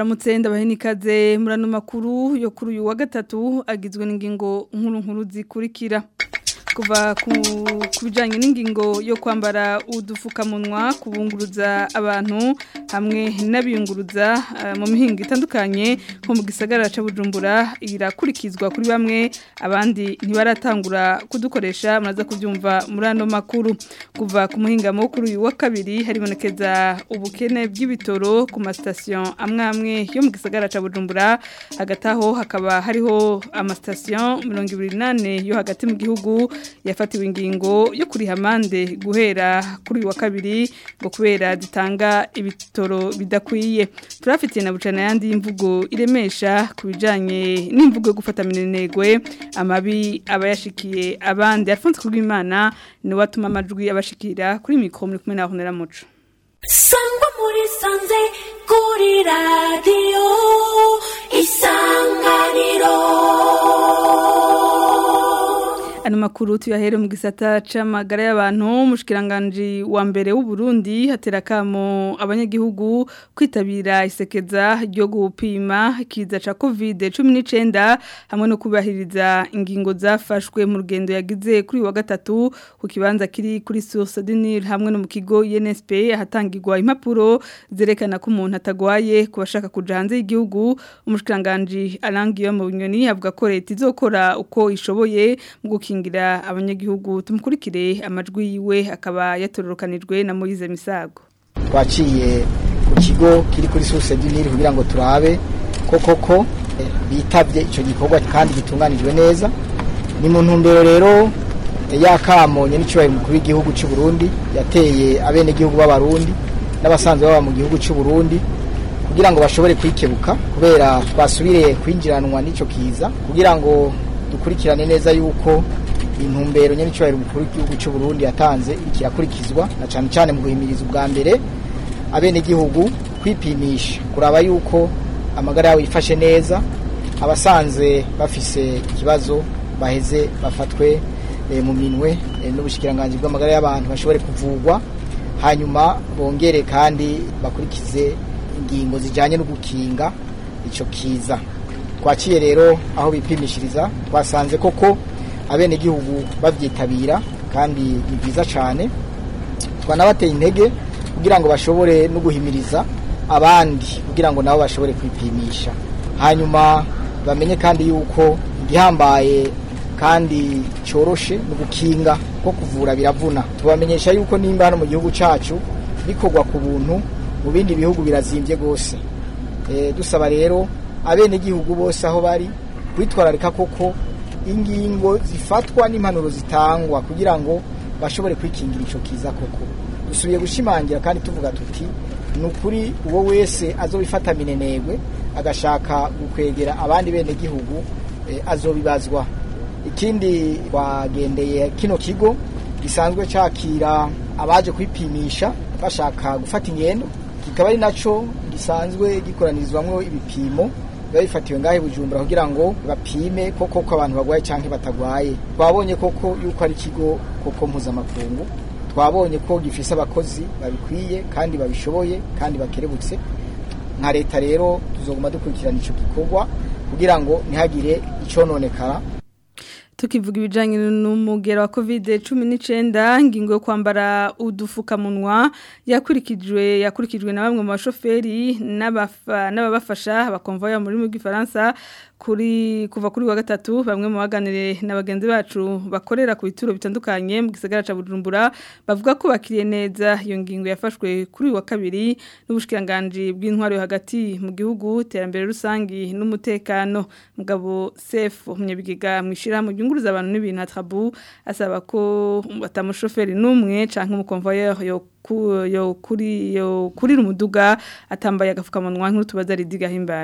ndabaramutse ndabahenikaze murano makuru yo kuri uyu wa gatatu agizwe n'ingingo nkuru nkuru zikurikira kuva ku bijyanye n'ingingo yo kwambara udupfukamunwa kubunguruza abantu hamwe n'abiyunguruza mu mihinga itandukanye nko mu gisagara cya bujumbura irakurikizwa kuri bamwe abandi ntibaratangura kudukoresha muraza kubyumva muri ano makuru kuva ku muhingamo kuri uyu wa kabiri haribonekeza ubukene bw'ibitoro ku masitasiyo amwe amwe yo mu gisagara cya bujumbura hagati aho hakaba hariho amasitasiyo mirongo ibiri n'ane yo hagati mu gihugu yafatiwe ingingo yo kuriha amande guhera kuri uyu wa kabiri ngo kubera zitanga ibitoro bidakwiye turafitiye na bucana yandi y'imvugo iremesha ku bijyanye n'imvugo yo gufata minenegwe amabi aba yashikiye abandi alphonse kubwimana niwe atuma amajwi abashikira kuri mikoro muri kumwe na honera muco sangwa muri sanze kuri radiyo isanganiro Ano makuru tuyahere mu gisata c'amagara y'abantu mushikiranganje wa mbere w'u Burundi hatera kamo abanyagihugu kwitabira isekeza ryo gupima kiza ca COVID-19 hamwe no kubahiriza ingingo zafashwe mu rugendo yagize kuri wa gatatu ku kibanza kiri kuri Source du Nil hamwe no mu kigo UNSP hatangirwa impapuro zerekana ko umuntu atagwaye kubashaka kuja hanze y'igihugu umushikiranganje arangiye mu bunyoni avuga ko leta izokora uko ishoboye mu gukingira abanyagihugu tumukurikire amajwi yiwe akaba yatororokanijwe na Moise Misago twaciye ku kigo kiri kuri source du Nil kugira ngo turabe ko koko bitavye ico gikorwa kandi gitunganijwe neza ni mu ntumbero rero yakamonye n'icubahiro mukuru w'igihugu cy'u Burundi yateye abene gihugu b'abarundi n'abasanzwe baba mu gihugu cy'u Burundi kugira ngo bashobore kwikebuka kubera twasubiriye kwinjiranwa n'ico kiza kugira ngo dukurikirane neza yuko intumbero nyene cyubahiro mukuru w'igihugu cy'u Burundi yatanze ikirakurikizwa na cyane cyane mu guhimiriza ubwa mbere abene gihugu kwipimisha kuraba yuko amagara yabo yifashe neza abasanzwe bafise ikibazo baheze bafatwe e, mu minwe e, n'ubushikiranganje bw'amagara y'abantu bashobore kuvugwa hanyuma bongere kandi bakurikize ingingo zijanye no gukinga ico kiza twaciye rero aho bipimishiriza twasanze koko abene gihugu bavyitabira kandi ni byiza cyane twanabateye intege kugira ngo bashobore no guhimiriza abandi kugira ngo nabo bashobore kwipimisha hanyuma bamenye kandi yuko igihambaye kandi cyoroshe mu gukinga ko kuvura biravuna tubamenyesha yuko nimba hano mu gihugu cyacu bikorwa ku buntu mu bindi bihugu birazimbye rwose e, dusaba rero abene gihugu bose aho bari kwitwararika koko ingingo zifatwa n'impanuro zitangwa kugira ngo bashobore kwikingira ico kiza koko dusubiye gushimangira kandi tuvuga tuti ni ukuri uwo wese azobifata minenegwe agashaka gukwegera abandi bene gihugu e, azobibazwa ikindi twagendeye kino kigo gisanzwe cakira abaje kwipimisha bashaka gufata ingendo kikaba ari naco gisanzwe gikoranizwamwo ibipimo biba bifatiwe ngahe bujumbura kugira ngo bapime koko ko abantu bagwaye canke batagwaye twabonye koko yuko ari ikigo koko mpuzamakungu twabonye ko gifise abakozi babikwiye kandi babishoboye kandi bakerebutse nka leta rero tuzoguma dukurikirana ico gikorwa kugira ngo ntihagire icononekara tukivuga ibijyanye n'umugera wa kovide cumi n'icyenda ingingo yo kwambara udufukamunwa yakurikijwe yakurikijwe na bamwe mu bashoferi n'ababafasha bakomvoya mu rurimi rw'ifaransa kuri kuva kuri wa gatatu bamwe mu baganire na bagenzi bacu bakorera ku bituro bitandukanye mu gisagara ca Bujumbura bavuga ko bakiriye neza iyo ngingo yafashwe kuri wa kabiri n'ubushikiranganje bw'intwaro hagati mu gihugu terambere rusangi n'umutekano mugabo Sef umunyabigiga mwishira mu byunguruza abantu n'ibintu atrabu asaba ko batamushoferi n'umwe canke umukonvoyeur yo yo kuri yo kuri umuduga atambaye agafukamunwa nk'utubaza ridiga himbara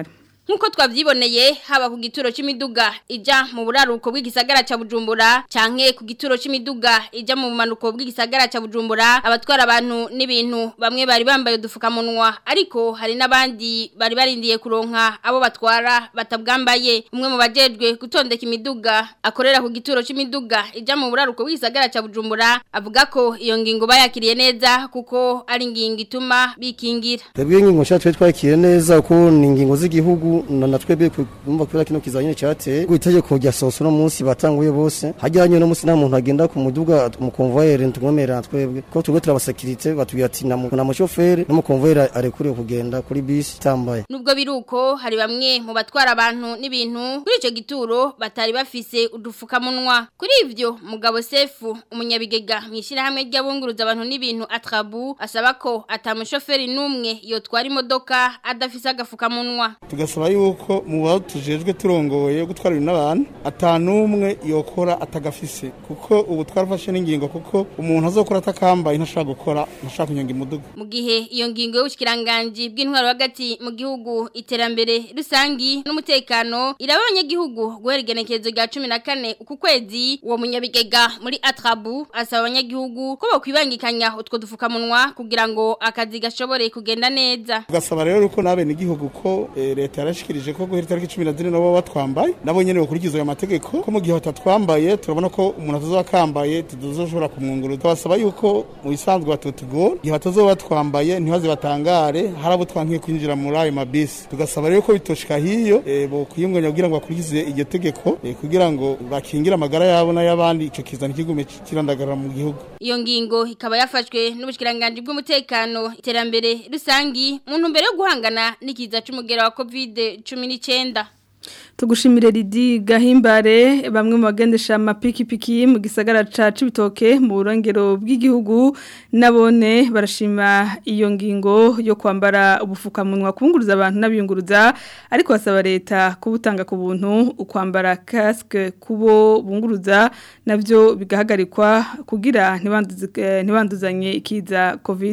nkuko twavyiboneye haba ku gituro c'imiduga ija mu buraruko bw'igisagara ca Bujumbura canke ku gituro c'imiduga ija mu bumanuko bw'igisagara ca Bujumbura abatwara abantu n'ibintu bamwe bari bambaye udufukamunwa ariko hari n'abandi bari barindiye kuronka abo batwara batabwambaye umwe mu bajejwe gutondeka imiduga akorera ku gituro c'imiduga ija mu buraruko bw'igisagara ca Bujumbura avuga ko iyo ngingo bayakiriye neza kuko ari ingingo ituma bikingira Twebwe ingingo nsha twe twakiriye neza ko ni ingingo z'igihugu na natwebwe kumva kubera kino kizanye cyateye itegeko rya soso no munsi batanguye bose hajyanye no munsi nta muntu agenda ku muduga mu convoyeur ntugomera twebwe ko tugwe turabasakirite batubwira ati na mu- na mushoferi no mu convoyeur arekuriye kugenda kuri bisi tambaye Nubwo biruko hari bamwe mu batwara abantu n'ibintu kuri ico gituro batari bafise udufukamunwa. Kuri ivyo mugabo Sefu umunyabigega mwishira hamwe ry'abunguruza abantu n'ibintu atrabu asaba ko atamushoferi numwe yotwara imodoka adafise agafukamunwa. tugasaba yuko mu bantu tujejwe turongoye gutwara ibintu n'abantu atanumwe yokora atagafise kuko ubu twarafashe n'ingingo kuko umuntu azokora atakambaye ntashobora gukora ntashobora kunyonga imuduga Mu gihe iyo ngingo y'ubushikiranganje bw'intwaro hagati mu gihugu iterambere rusangi n'umutekano iraba abanyagihugu guhera igenekerezo rya 14 uku kwezi uwo munyabigega muri Atrabu asaba abanyagihugu ko bokwibangikanya utwo dufukamunwa kugira ngo akazi gashobore kugenda neza. tugasaba rero uko n'abene igihugu ko eh, leta yarashikirije ko guhera itariki cumi na zine nabo batwambaye nabo nyene bakurikiza ayo mategeko ko mu gihe batatwambaye turabona ko umuntu atazoba akambaye tuzoshobora kumwunguruza tubasaba yuko mu bisanzwe batutugora igihe batazoba batwambaye ntibaze batangare hari abo twankiye kwinjira muri ayo mabisi tugasaba rero ko bitoshika hiyo eh, bokwiyunganya kugira ngo bakurikize iryo tegeko eh, kugira ngo bakingire amagara yabo n'ay'abandi ico kiza ntikigume kirandagarara mu gihugu Iyo ngingo ikaba yafashwe n'ubushikiranganje bw'umutekano iterambere rusangi mu ntumbero yo guhangana n'ikiza c'umugera wa COVID-19. Tugushimire Lidi Gahimbare bamwe mu bagendesha amapikipiki mu gisagara ca Cibitoke mu burongero bw'igihugu nabone barashima iyo ngingo yo kwambara ubufukamunwa kubunguruza abantu n'abiyunguruza ariko basaba leta kubutanga ku buntu ukwambara casque kubo bunguruza navyo bigahagarikwa kugira ntibanduze- ntibanduzanye ikiza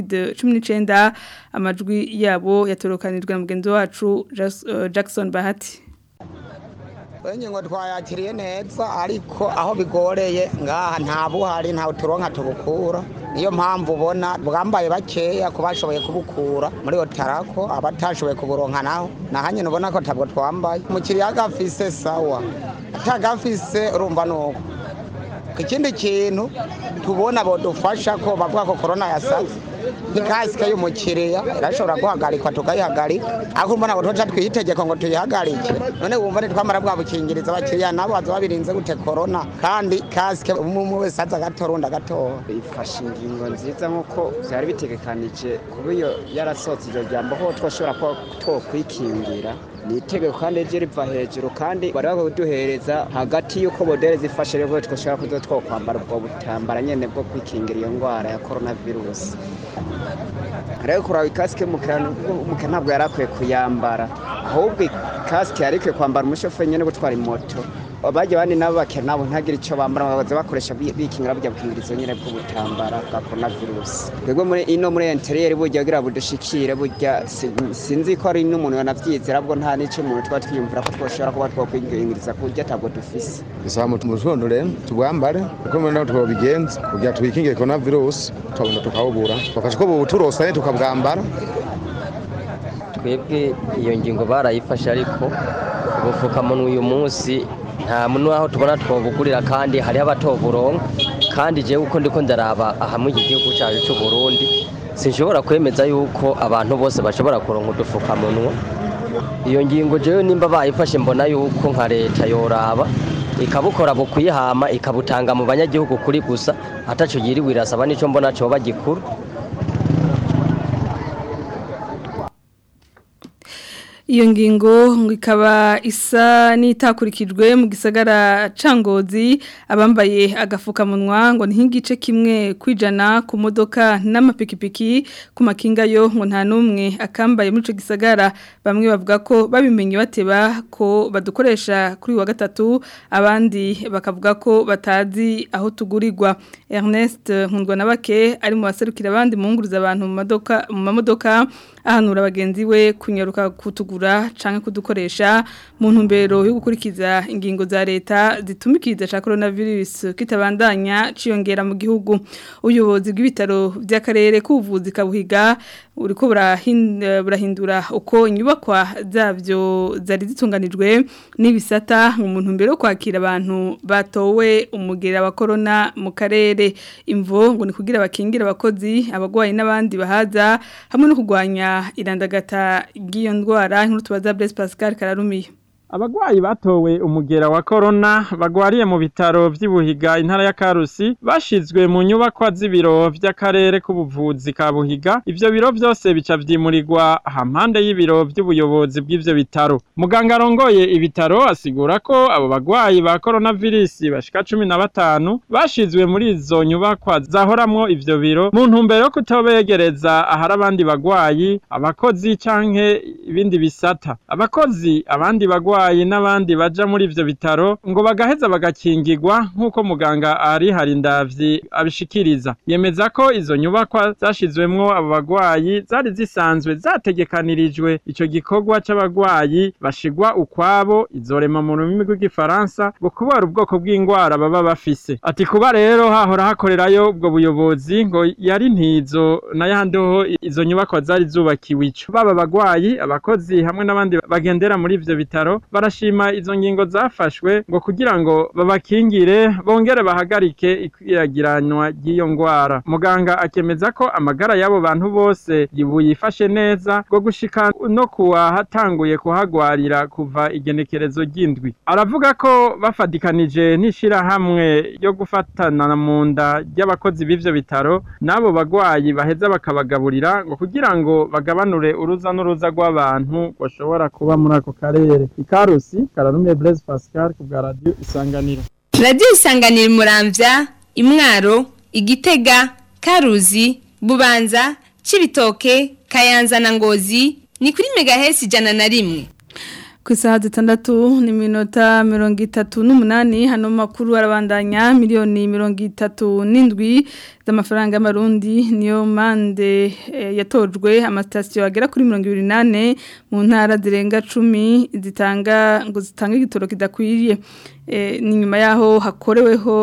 COVID-19 amajwi yabo yatorokanijwe na mugenzi wacu Jas- eh, Jackson Bahati ingingo twayakiriye neza ariko aho bigoreye ngaha nta buhari nta turonka tubukura niyo mpamvu ubona bwambaye bakeya ku bashoboye kubukura muri otarako abatashoboye kuburonka naho nahanye ubona ko ntabwo twambaye umukiriya agafise sawa atagafise urumva nuko ikindi kintu tubona bodufasha ko bavuga ko korona yasaze nk'ikasike y'umukiriya irashobora guhagarikwa tukayihagarika ariko mbona ngo tuca twiyitegeko ngo tuyihagarike none wumva ntitwamara bwa bukingiriza abakiriya nabo baza babirinze gute korona kandi kasike umwe umwe wese aza agatora undi agatora ifashe ingingo nziza nk'uko byari bitegekanije kuba iyo yarasohotse iryo jambo ko twashobora kuba twokwikingira ni itegeko kandi ryo riva hejuru kandi bari bakwiye kuduhereza hagati y'uko modeli zifashe rero twashobora kuza twokwambara ubwo butambara nyene bwo kwikingira iyo ndwara ya korona virusi rero kuraba ikasike y'umukiriya umukiriya ntabwo yari akwiye kuyambara ahubwo ikasike yari ikwiye kwambara umushoferi nyene gutwara moto bajya abandi nabo bakera nabo ntagire icyo bambara bakaza bakoresha bi- bikingira burya bukingirizo nyine bw'ubutambara bwa korona virusi twebwe muri ino muri interiyeri burya kugira budushikire burya si- sinzi ko ari n'umuntu yanavyize arabwo nta n'icyo umuntu tuba twiyumvira ko twoshobora kuba twokwingiriza ku buryo atabwo dufise bisaba mu mutondo rero tubwambare uko mbona naho twobigenza kugira twikingire korona virusi tukabona tukawubura twafashe ko bubuturosanye tukabwambara twebwe iyo ngingo barayifashe ariko ubufukamunwa uyu munsi nta muntu aho tubona twobugurira kandi hariho abatoburonka kandi jewe uko ndiko ndaraba aha mu iki gihugu cyacu cy'u Burundi sinshobora kwemeza yuko abantu bose bashobora kuronka udufukamunwa iyo ngingo jewe nimba bayifashe mbona yuko nka leta yoraba ikabukora bukuyihama ikabutanga mu banyagihugu kuri gusa ataco yiriwe irasaba nico mbona coba gikuru Iyo ngingo ngo ikaba isa n'itakurikijwe mu gisagara cangozi abambaye agafukamunwa ngo ntigice kimwe kwijana ku modoka n'amapikipiki ku makinga yo ngo nta numwe akambaye muri ico gisagara bamwe bavuga ko babimenye bateba ko badukoresha kuri uyu wa gatatu abandi bakavuga ko batazi aho tugurirwa Ernest Nkundwa nabake ari mu baserukira abandi mu nguruza abantu mu madoka mu mamodoka ahanura abagenzi we kunyaruka kutugura canke kudukoresha mu ntumbero yo gukurikiza ingingo za leta zitumikiza ca coronavirus kitabandanya ciyongera mu gihugu ubuyobozi bw'ibitaro by'akarere k'ubuvuzi kabuhiga uriko burahindura uko inyubakwa zabyo zari zitunganijwe n'ibisata mu ntumbero yo kwakira abantu batowe umugera wa corona mu karere imvo ngo ni kugira bakingira abakozi abagwayi n'abandi bahaza hamwe no kurwanya irandagata ry'iyo ndwara nk'uko tubaza Blaise Pascal Kararumiye Abagwayi batowe umugera wa corona bagwariye mu bitaro vy'Ibuhiga intara ya Karusi bashizwe mu nyubakwa z'ibiro vy'akarere k'ubuvuzi ka Buhiga ivyo biro vyose bica vyimurirwa hampande y'ibiro vy'ubuyobozi bw'ivyo bitaro muganga arongoye ibitaro asigura ko abo bagwayi ba coronavirus bashika 15 bashizwe muri izo nyubakwa zahoramwo ivyo biro mu ntumbero yo kutobegereza ahari abandi bagwayi abakozi canke ibindi bisata abakozi abandi bagwayi abarwayi n'abandi baja muri ivyo bitaro ngo bagaheza bagakingirwa nk'uko muganga ari harindavyi abishikiriza yemeza ko izo nyubakwa zashizwemwo abo bagwayi zari zisanzwe zategekanirijwe ico gikorwa c'abagwayi bashigwa ukwabo izorema mu rurimi rw'igifaransa ngo kubera ubwoko bw'ingwara baba bafise ati kuba rero hahora hakorerayo ubwo buyobozi ngo yari ntizo n'ayandi ho izo nyubakwa zari zubakiwe ico baba bagwayi abakozi hamwe n'abandi bagendera muri ivyo bitaro barashima izo ngingo zafashwe ngo kugira ngo babakingire bongere bahagarike ikwiragiranwa ry'iyo ngwara muganga akemeza ko amagara y'abo bantu bose yifashe neza ngo gushika no kuwa hatanguye kuhagwarira kuva igenekerezo ry'indwi aravuga ko bafadikanije n'ishirahamwe ryo gufatana mu nda ry'abakozi b'ivyo bitaro n'abo bagwayi baheza bakabagaburira ngo kugira ngo bagabanure uruza n'uruza rw'abantu bashobora kuba muri ako karere ikarusi kararume Blaise Pascal ku bwa radio isanganiro radio isanganiro muramvya imwaro igitega karuzi bubanza cibitoke kayanza na ngozi ni kuri megahesi ijana na rimwe ku isaha zitandatu ni minota mirongo itatu n'umunani hano makuru arabandanya miliyoni mirongo itatu n'indwi z'amafaranga y'amarundi niyo mande yatojwe amasitasiyo agera kuri mirongo ibiri n'ane mu ntara zirenga cumi zitanga ngo zitange igitoro kidakwiriye ni nyuma yaho hakoreweho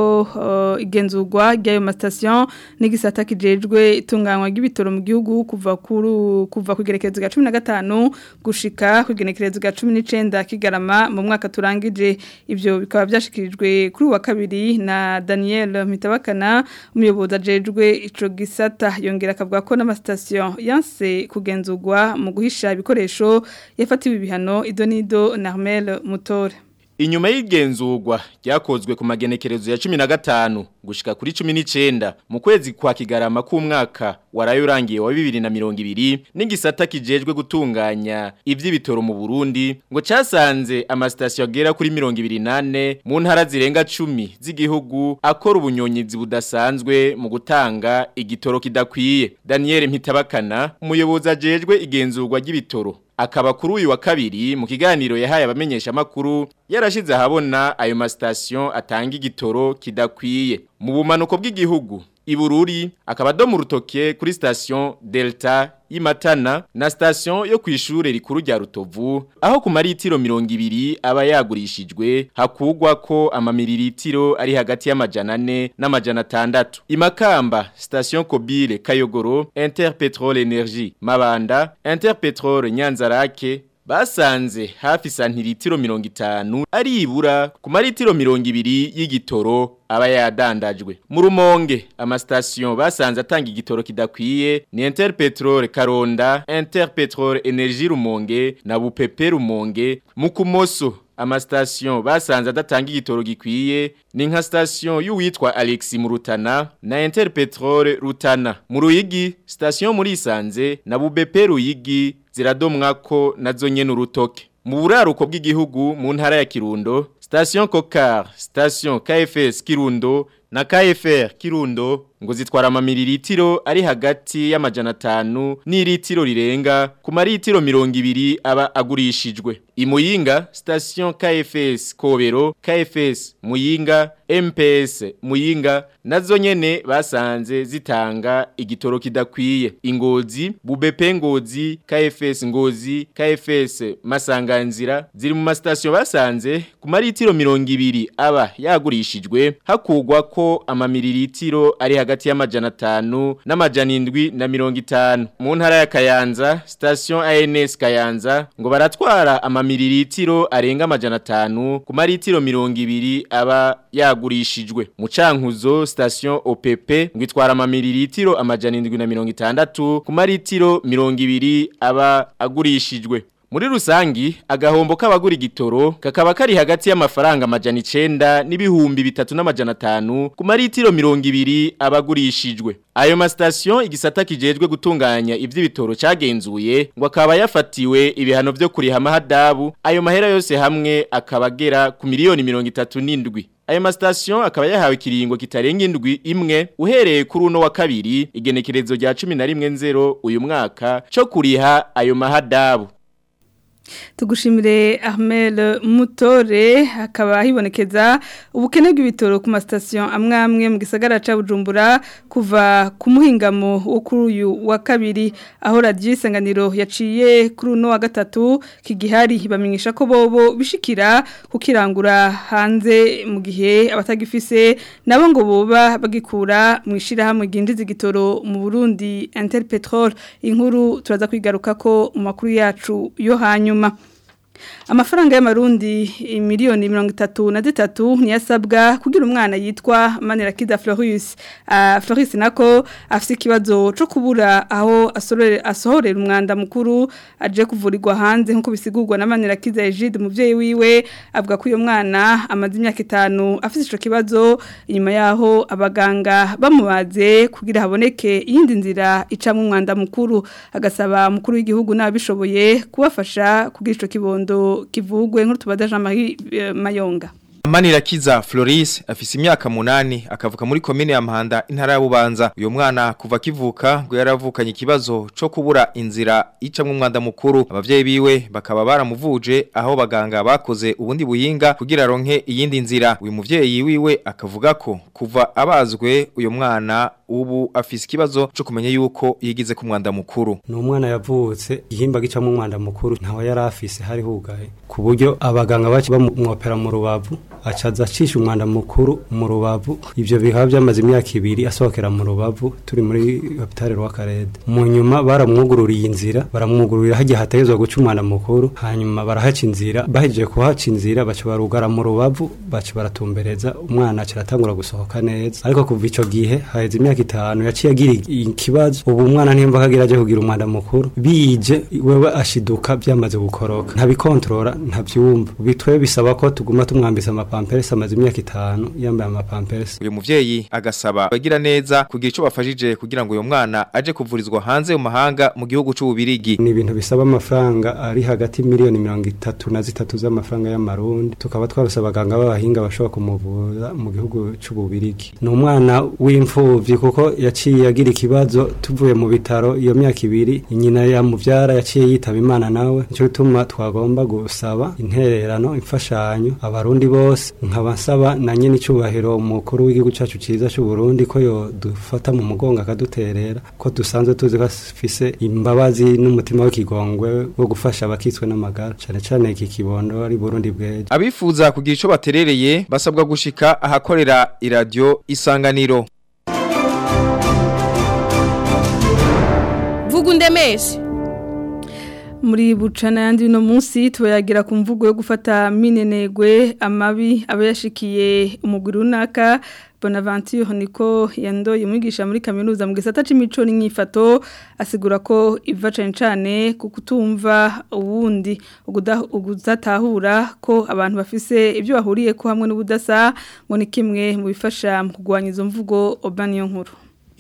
igenzurwa ry'ayo masitasiyo n'igisata kijejwe itunganywa ry'ibitoro mu gihugu kuva kuva ku igenekerezo rya cumi na gatanu gushika ku igenekerezo rya cumi n'icenda kigarama mu mwaka turangije ibyo bikaba byashikirijwe kuri uwa kabiri na Daniel Mitabakana umuyobozi ajejwe ico gisata yongera akavuga ko n'amasitasiyo yanse kugenzurwa mu guhisha ibikoresho yafatiwe ibihano idonido Narmel Mutore Inyuma y'igenzurwa ryakozwe ku magenekerezo ya 15 gushika kuri 19 mu kwezi kwa kigarama k'umwaka warayo urangiye wa 2020 n'igisata kijejwe gutunganya ivy'ibitoro mu Burundi ngo casanze amasitasiyo agera kuri 28 mu ntara zirenga 10 z'igihugu akora ubunyonyizi budasanzwe mu gutanga igitoro kidakwiye Daniel Mpitabakana umuyobozi ajejwe igenzurwa ry'ibitoro akaba kuri uyu wa kabiri mu kiganiro yahaye abamenyesha makuru yarashize ahabona ayo masitasiyo atanga igitoro kidakwiye mu bumanuko bw'igihugu ibururi akaba do mu rutoke kuri station Delta y'Imatana na station yo kwishure rikuru rya Rutovu aho ku maritiro 200 aba yagurishijwe hakugwa ko amamiliritiro ari hagati y'amajana 4 n'amajana 6 imakamba station Kobile Kayogoro Interpetrol Energy Mabanda Interpetrol Nyanzarake basanze hafi santiritiro mirongo itanu ari ibura ku maritiro mirongo ibiri y'igitoro aba yadandajwe mu rumonge amasitasiyo basanze atanga igitoro kidakwiye ni interpetrol karonda interpetrol energy rumonge na bupepe rumonge mu kumoso amasitasiyo basanze adatanga igitoro gikwiye ni nka sitasiyo y'uwitwa Alexi Murutana na Interpetrol Rutana mu Ruyigi sitasiyo muri Isanze na Bubepe Ruyigi ziradomwako nazo nyene urutoke mu buraruko bw'igihugu mu ntara ya Kirundo station Kokar station KFS Kirundo na KFR Kirundo ngo zitwara amamiliritiro ari hagati y'amajana atanu n'iritiro rirenga ku maritiro mirongo ibiri aba agurishijwe imuyinga station KFS Kobero KFS Muyinga MPS Muyinga nazo nyene basanze zitanga igitoro kidakwiye ingozi bubepe ngozi KFS ngozi KFS masanganzira ziri mu mastation basanze ku maritiro mirongo ibiri aba yagurishijwe hakugwa ko amamiliritiro ari hagati y'amajana atanu n'amajana indwi na mirongo itanu mu ntara ya Kayanza station ANS Kayanza ngo baratwara amamiliritiro arenga amajana atanu ku maritiro mirongo ibiri aba yagurishijwe mu cankuzo station OPP ngo itwara amamiliritiro amajana indwi na mirongo itandatu ku maritiro mirongo ibiri aba agurishijwe muri rusangi agahombo k'abagura igitoro kakaba kari hagati y'amafaranga amajana icenda n'ibihumbi bitatu n'amajana atanu ku maritiro mirongo ibiri abagurishijwe ayo masitasiyo igisata kijejwe gutunganya ivy'ibitoro cagenzuye ngo akaba yafatiwe ibihano vyo kuriha amahadabu ayo mahera yose hamwe akaba agera ku miliyoni mirongo itatu n'indwi ayo masitasiyo akaba yahawe ikiringo kitarenga indwi imwe uhereye kuri uno wa kabiri igenekerezo rya cumi na rimwe nzero uyu mwaka co kuriha ayo mahadabu tugushimire Ahmel Mutore hakaba hibonekeza ubukene bw'ibitoro ku masitasiyo amwe amwe mu gisagara ca Bujumbura kuva ku muhingamo wo kuri uyu wa kabiri aho radiyo isanganiro yaciye kuri uno wa gatatu kigihari bamenyesha ko bobo bishikira kukirangura hanze mu gihe abatagifise nabo ngo boba bagikura mu ishirahamwe gindiza igitoro mu Burundi Interpetrol inkuru turaza kwigaruka ko mu makuru yacu yo hanyuma amafaranga y'amarundi miliyoni mirongo itatu na zitatu ntiyasabwa kugira umwana yitwa manirakiza Floris uh, Floris nako afite ikibazo cyo kubura aho asohorera umwanda mukuru aje kuvurirwa hanze nk'uko bisigurwa na manirakiza Egide umubyeyi wiwe avuga ko uyu mwana amaze imyaka itanu afite icyo kibazo inyuma yaho abaganga bamubaze kugira haboneke iyindi nzira icamo umwanda mukuru agasaba mukuru w'igihugu n'ababishoboye kubafasha kugira icyo kibondo kivugwe nk'utubaza Jean Marie Mayonga Manirakiza Floris afise imyaka munani akavuka muri komine ya Mpanda intara ya Bubanza uyo mwana kuva kivuka ngo yaravukanye ikibazo co kubura inzira icamwe umwanda mukuru abavyeyi biwe bakaba baramuvuje aho baganga bakoze ubundi buhinga kugira ronke iyindi nzira uyu muvyeyi wiwe akavuga ko kuva abazwe uyo mwana ubu afise ikibazo cyo kumenya yuko yigize ku mwanda mukuru ni umwana yavutse ihimba gicamo umwanda mukuru ntawe yari afise hari hugaye ku buryo abaganga baki bamwopera mu rubavu acaza acisha umwanda mukuru mu rubavu ivyo bikaba byamaze imyaka ibiri asohokera mu rubavu turi muri hopitale rw'akarede mu nyuma baramwugururiye inzira baramwugururira hagiye hategezwa guca umwanda mukuru hanyuma barahaca inzira bahejeje kuhaca inzira baca barugara mu rubavu baca baratumbereza umwana aca aratangura gusohoka neza ariko kuva ico gihe haheze imyaka itanu yaciye agira ikibazo ubu umwana ntiyumva ko agira aje kugira umwanda mukuru bije wewe ashiduka byamaze gukoroka ntabikontorora ntabyumva bitwe bisaba ko tuguma tumwambisa amapamperesi amaze imyaka itanu yambaye amapamperesi uyu muvyeyi agasaba bagira neza kugira ico bafashije kugira ngo uyo mwana aje kuvurizwa hanze mu mahanga mu gihugu c'ububirigi ni ibintu bisaba amafaranga ari hagati miliyoni mirongo itatu na zitatu z'amafaranga y'amarundi tukaba twarose abaganga b'abahinga bashobora kumuvuza mu gihugu c'ububirigi ni umwana w'imfuvyi kuko yaciye agira ikibazo tuvuye mu bitaro iyo myaka ibiri nyina yamuvyara yaciye yitaba imana nawe nico gituma twagomba gusaba intererano imfashanyo abarundi bose nkaba nsaba na nyene icubahiro umukuru w'igihugu cacu ciza c'u Burundi ko yo dufata mu mugongo akaduterera ko dusanzwe tuzi ko afise imbabazi n'umutima w'ikigongwe wo gufasha abakitswe n'amagara cane cane iki kibondo ari Burundi bweje abifuza kugira ico baterereye basabwa gushika ahakorera iradio isanganiro Vugundemeshe muri bucana yandi no munsi tuyagira ku mvugo yo gufata minenegwe amabi abayashikiye umugwi runaka Bonaventure niko yandoye umwigisha muri kaminuza mu gisata c'imico n'inyifato asigura ko iva cane cane ku kutumva uwundi uguzatahura ko abantu bafise ibyo bahuriye ko hamwe n'ubudasa ngo ni kimwe mu bifasha mu kugwanya izo mvugo Obaniyo nkuru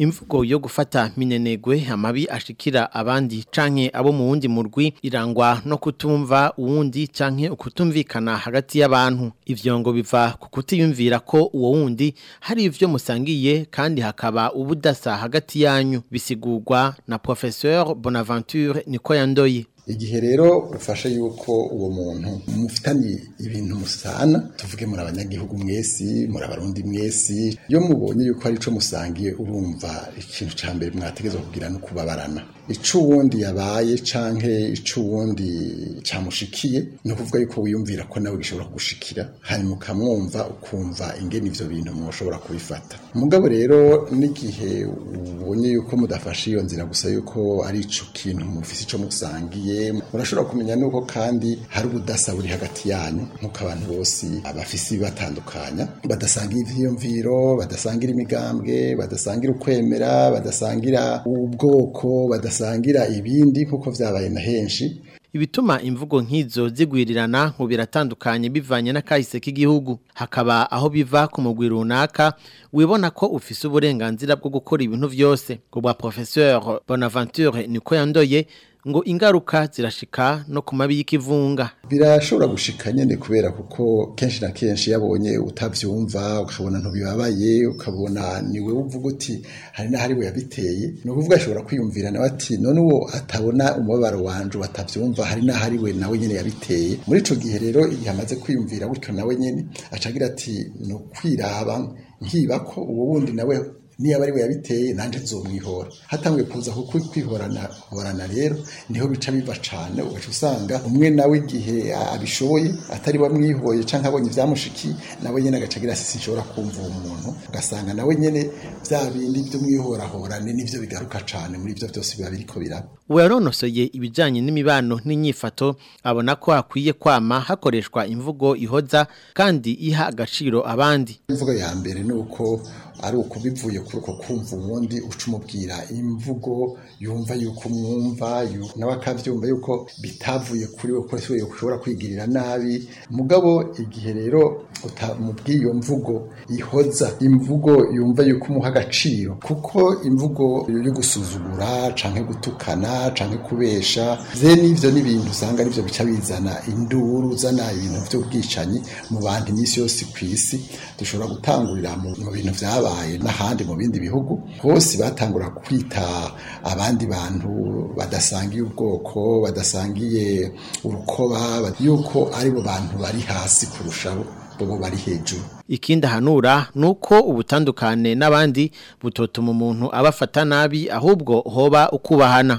imvugo yo gufata minenegwe amabi ashikira abandi canke abo mu wundi murwi irangwa no kutumva uwundi canke ukutumvikana hagati y'abantu ivyo ngo biva ku kutiyumvira ko uwo wundi hari ivyo musangiye kandi hakaba ubudasa hagati yanyu bisigurwa na professeur Bonaventure niko yandoye igihe rero ufashe yuko uwo muntu mufitanye ibintu musana tuvuge muri abanyagihugu mwesi muri abarundi mwesi iyo mubonye yuko hari ico musangiye urumva ikintu ca mbere mwategezwa kugira no kubabarana ico uwundi yabaye canke ico uwundi camushikiye ni ukuvuga yuko wiyumvira ko nawe gishobora kugushikira hanyuma ukamwumva ukumva ingene ivyo bintu mushobora kubifata mugabo rero n'igihe ubonye yuko mudafashe iyo nzira gusa yuko ari ico kintu mufise ico musangiye urashobora kumenya nuko kandi hari ubudasa buri hagati yanyu nk'uko abantu bose abafise ibibatandukanya badasangira ivyiyumviro badasangira imigambwe badasangira ukwemera badasangira ubwoko badasangira ibindi nk'uko vyabaye na henshi ibituma imvugo nk'izo zigwirirana ngo biratandukanye bivanye n'akahise k'igihugu hakaba aho biva ku mugwi runaka wibona ko ufise uburenganzira bwo gukora ibintu vyose ku bwa professeur Bonaventure niko yandoye ngo ingaruka zirashika no ku mabi y'ikivunga birashobora gushika nyene kubera kuko kenshi na kenshi yabonye utavyumva ukabona ntubibabaye ukabona niwe uvuga uti hari n'ahari we yabiteye ni ukuvuga ashobora kwiyumvira nawe ati none uwo atabona umubabaro wanje batavyumva hari n'ahari we nawe nyene yabiteye muri ico gihe rero igihe amaze kwiyumvira gutyo nawe nyene acagira ati ni ukwiraba nkiba ko uwo wundi nawe niba ari we yabiteye nanjye nzomwihora hatanguye kuza kuko kwihorana horana rero niho bica biva cyane ugaca usanga umwe nawe igihe abishoboye atari wamwihoye cyangwa abonye ibyamushikiye nawe nyine agaca agira sisi nshobora kumva uwo muntu ugasanga nawe nyine bya bindi by'umwihorahorane nibyo bigaruka cyane muri ibyo byose biba biriko biraba uwaronosoye ibijyanye n'imibano n'inyifato abona ko hakwiye kwama hakoreshwa imvugo ihoza kandi iha agaciro abandi imvugo ya mbere ni uko ari uko bivuye kuri uko kumva uwundi uca umubwira imvugo yumva yuko umwumva nawe akabyumva yuko bitavuye kuri we ko ushobora kwigirira nabi mugabo igihe rero utamubwiye iyo mvugo ihoza imvugo yumva yuko umuha agaciro kuko imvugo yo gusuzugura canke gutukana canke kubesha ze n'ivyo n'ibintu usanga arivyo bica bizana induru uzana ibintu vy'ubwicanyi mu bantu iminsi yose kw'isi dushobora gutangurira mu bintu vyabaye n'ahandi mu bindi bihugu hose batangura kwita abandi bantu badasangiye ubwoko badasangiye urukoba yuko aribo bantu bari hasi kurushaho bo bari hejuru ikindi ahanura ni uko ubutandukane n'abandi butotuma umuntu abafata nabi ahubwo hoba ukubahana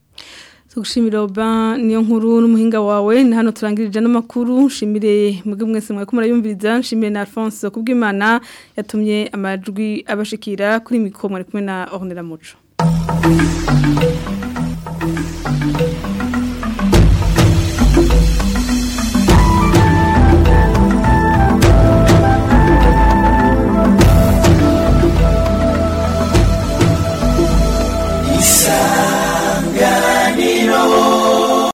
tugushimira oba niyo nkuru n'umuhinga wawe ni hano turangirije n'amakuru nshimire mwebwe mwese mwari kumurayumviriza nshimire na Alphonse kubw'Imana yatumye amajwi abashikira kuri mikoro mwari kumwe na Ornella Muco